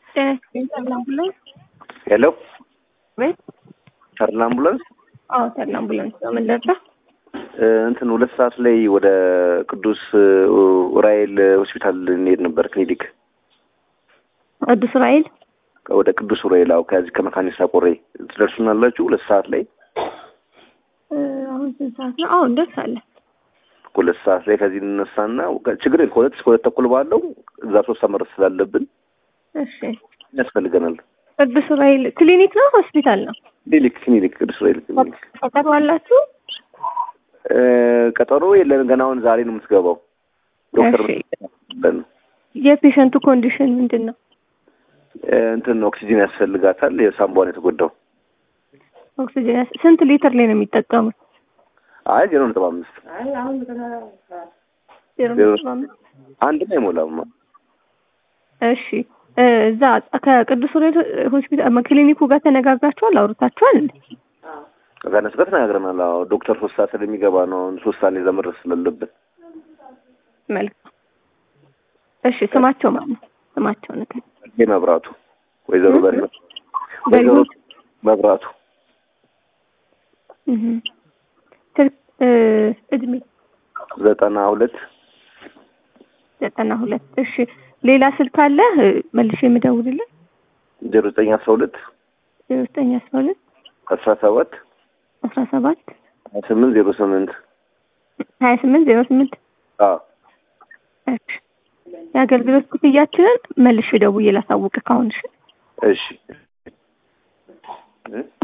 ተድላ አምቡላንስ ሄሎ ቤት ተድላ አምቡላንስ አዎ ተድላ አምቡላንስ ነው። ምን ልርዳ? እንትን ሁለት ሰዓት ላይ ወደ ቅዱስ ኡራኤል ሆስፒታል እንሄድ ነበር ክሊኒክ ቅዱስ ራኤል ወደ ቅዱስ ኡራኤል አዎ ከዚህ ከመካኒሳ ቆሬ ትደርሱናላችሁ ሁለት ሰዓት ላይ አሁን ስንት ሰዓት ነው? አዎ እንደርሳለን። ሁለት ሰዓት ላይ ከዚህ እንነሳና ችግር የለም ከሁለት እስከ ሁለት ተኩል ባለው እዛ ሶስት ሰዓት መድረስ ስላለብን እሺ ያስፈልገናል ቅዱስ ራኤል ክሊኒክ ነው ሆስፒታል ነው? ክሊኒክ ክሊኒክ ቅዱስ ኡራኤል ክሊኒክ ቀጠሮ አላችሁ? ቀጠሮ የለን ገና አሁን ዛሬ ነው የምትገባው ዶክተር እሺ። ለን የፔሸንቱ ኮንዲሽን ምንድን ነው? እንትን ኦክሲጂን ያስፈልጋታል የሳምቧን የተጎዳው ኦክሲጅን ያስ- ስንት ሊትር ላይ ነው የሚጠቀሙት? አይ ዜሮ ነጥብ አምስት ዜሮ ነጥብ አምስት አንድም አይሞላም እሺ እ እዛ ከቅዱስ ኡራኤል ሆስፒታል ክሊኒኩ ጋር ተነጋግራችኋል? አውርታችኋል እንዴ? ከእነሱ ጋር ተነጋግረናል አዎ ዶክተር ሶስት ሰዓት ስለሚገባ ነው አሁን ሶስት ሰዓት ላይ እዛ መድረስ ስላለብን መልካም እሺ ስማቸው ማለት ነው ስማቸው ነገር ይሄ መብራቱ ወይዘሮ እ? በሪሁ ወይዘሮ በሪሁ? መብራቱ እህ ስልክ እ እድሜ ዘጠና ሁለት ዘጠና ሁለት እሺ ሌላ ስልክ አለ እ መልሼ የምደውልልን ዜሮ ዘጠኝ አስራ ሁለት ዜሮ ዘጠኝ አስራ ሁለት አስራ ሰባት አስራ ሰባት ሀያ ስምንት ዜሮ ስምንት ሀያ ስምንት ዜሮ ስምንት አዎ እሺ የአገልግሎት ክፍያችንን መልሼ ደውዬ ላሳውቅ ካሁን እሺ እሺ እ?